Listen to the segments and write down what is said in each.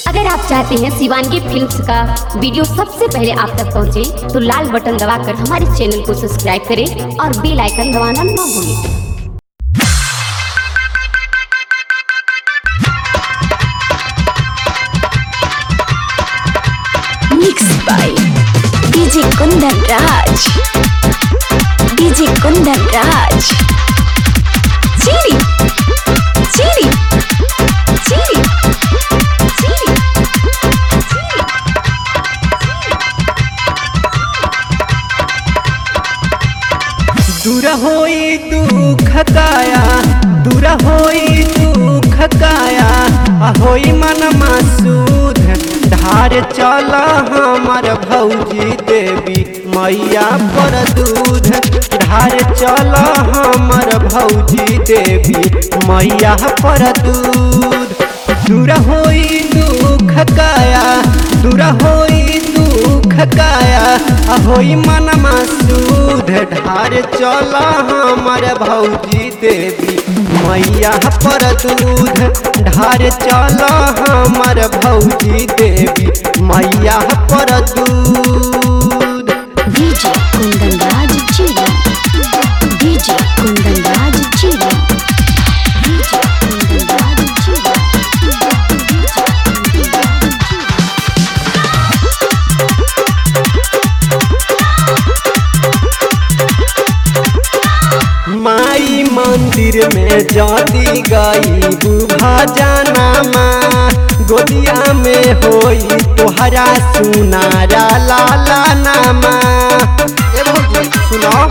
अगर आप चाहते हैं शिवानगी फिल्म्स का वीडियो सबसे पहले आप तक पहुंचे, तो लाल बटन दबाकर हमारे चैनल को सब्सक्राइब करें और बेल आइकन दबाना ना भूलें Mixed by DJ Kundan Raj. DJ Kundan Raj. Chiri. Chiri. Chiri. Chiri. दूर होई दुख काया दूर होई दुख काया आ होई मन मासूद धार चल हमर भौजी देवी मैया पर दूध धार चल हमर भौजी देवी मैया पर दूध दूर होई दुख काया दूर होई दुख काया आ होई मन मासूद ढार चल हमर भौजी देवी मैया पर दूध ढार चल हमर भौजी देवी मैया पर दूध DJ Kundan Raj Chiri. DJ Kundan Raj Chiri. DJ Kundan Raj Chiri. DJ Kundan Raj Chiri. माई मंदिर में जाती गई बुभा जाना माँ गोदिया में होई तोहरा सुनारा लाला नामा ए भौजी सुनो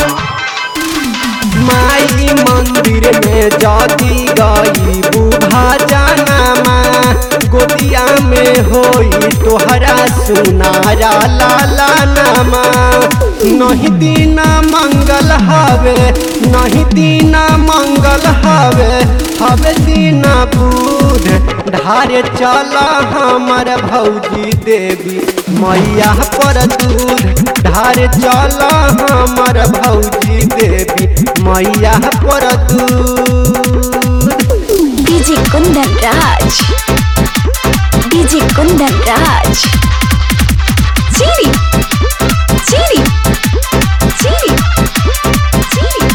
माई मंदिर में जाती गई बुभा जाना माँ गोदिया में होई तोहरा सुनारा लाला नामा नहीं दीना मंगल हवे नहीं दीना मंगल हवे हवे दीना बुध ढारे चल हमर भौजी देवी मैया पर दूध ढारे चल हमर भौजी देवी मैया पर दूध DJ Kundan Raj. DJ Kundan Raj. Chiri. Chiri. Chiri. Chiri.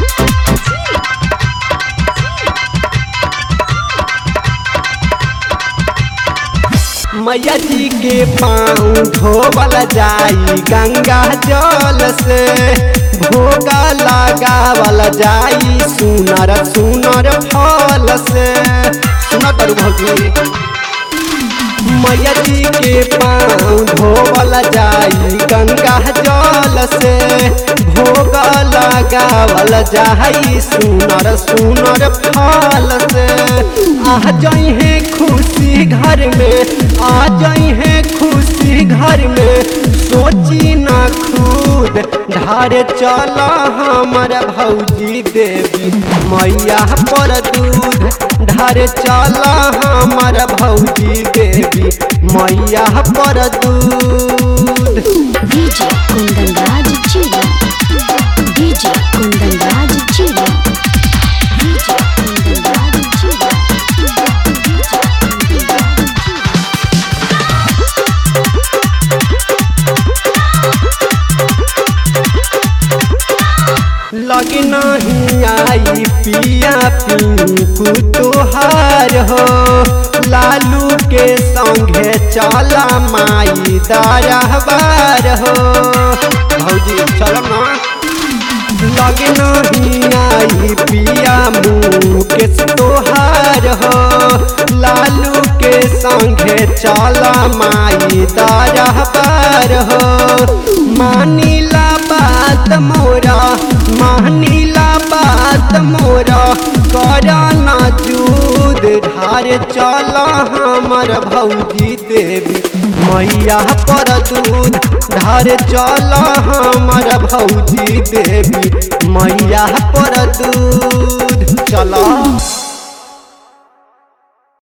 मैया जी के पाँव धोवल जाई गंगा जल से भोगा लगावल जाई सुनर सुनर फल से सुनर करू भौजी मैया जी के पाँव धोवल जाई गंगा जल से भोग लगावल जाई सुनर सुनर फल से आ जाई है खुशी घर में आ जाई है खुशी घर में सोची ना खुद ढारे चल हमर भौजी देवी मैया पर दूध ढारे चल हमर भौजी देवी मैया पर दूध DJ Kundan Raj Chiri. DJ Kundan Raj Chiri. DJ Kundan Raj Chiri. DJ Kundan Raj Chiri. लग नहीं आई पिया पिंकू तोहार हो लालू के संगे चला माई दारहबार हो भौजी चलो ना लग नहीं आई पिया मुकेश तोहार हो लालू के संगे चला माई दारहबार हो मानीला बात मोरा मानीला बात मोरा करा ना जूद ढार चल हमर भौजी देवी मैया पर दूध ढार चल हमर भौजी देवी मैया पर दूध चला